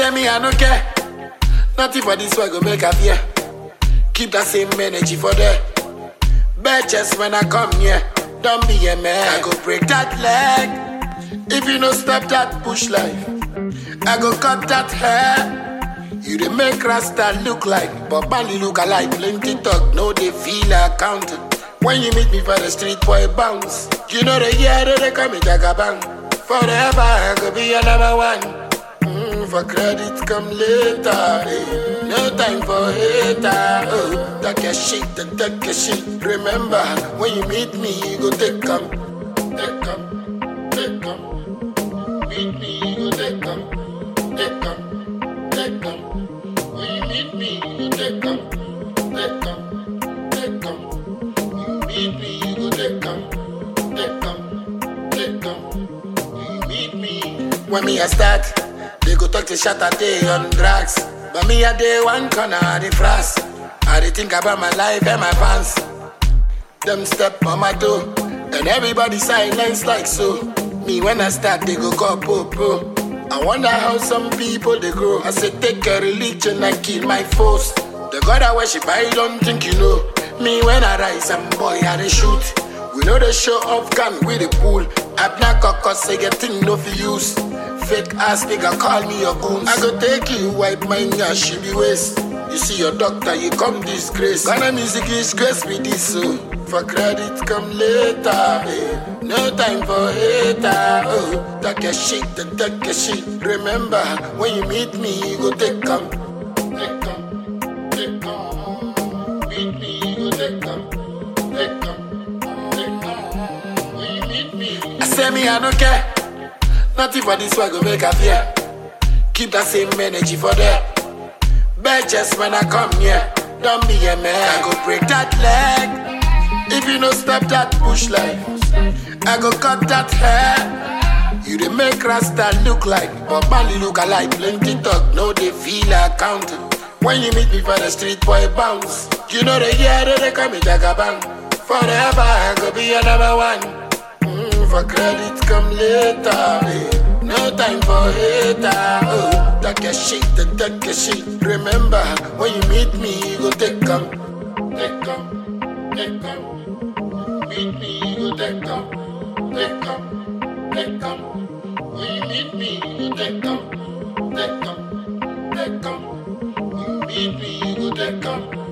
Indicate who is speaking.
Speaker 1: say me, I no care. Nothing for this one go make a fear. Keep that same energy for there. Bitches when I come here, don't be a man. I go break that leg. If you no stop that push life, I go cut that hair. You dey make Rasta look like, but Bali look alike. Plenty talk, no they feel accounted. When you meet me for the street, boy bounce. You know the year that they call me Jagabang. Forever I go be your number one. Mm, for credit come later. eh. No time for hater. Oh, take your shit, then take your shit. Remember, when you meet me, you go take come, take come, take come. Meet me, you go take come, take come, take come. When you meet me, you go take come, take come, take come. When you meet me, you go take come, take come, take come. When you meet me. When me a start, they go talk to shot a day on drugs. But me a day one corner of the frost. I dey think about my life and my pants. Them step on my toe, and everybody silence like so. Me when I start, they go call popo. I wonder how some people they grow. I say take a religion and kill my foes. The God I worship, I don't think you know. Me when I rise, I'm boy I dey shoot. We know the show off gun with the pool. I black cause say get thing no for use. Fake ass nigga call me your goons. I go take you, wipe my nyash she be waste. You see your doctor, you come disgrace. Ghana music is grace with this so. For credit come later. eh. No time for hater. Oh, take your shit, then take your shit. Remember, when you meet me, you go take come. Take come, take come. Meet me, you go take come. Take come, take come. When you meet me, I say me, I don't care. Nothing for this one go make a fear. Keep that same energy for there. Bitches when I come here, don't be a man. I go break that leg. If you no stop that push life, I go cut that hair. You dey make Rasta look like, but Bali look alike. Plenty talk, no they feel accounted. When you meet me for the street, boy bounce. You know the year that they call me Jagabang. Forever I go be your number one. Mm, for credit come later. eh. No time for hater. Oh, take your shit, then take your shit. Remember, when you meet me, you go take come, take come, take come. Meet me, you go take come, take come, take come. When you meet me, you go take come, take come, take come. When you meet me, you go take come.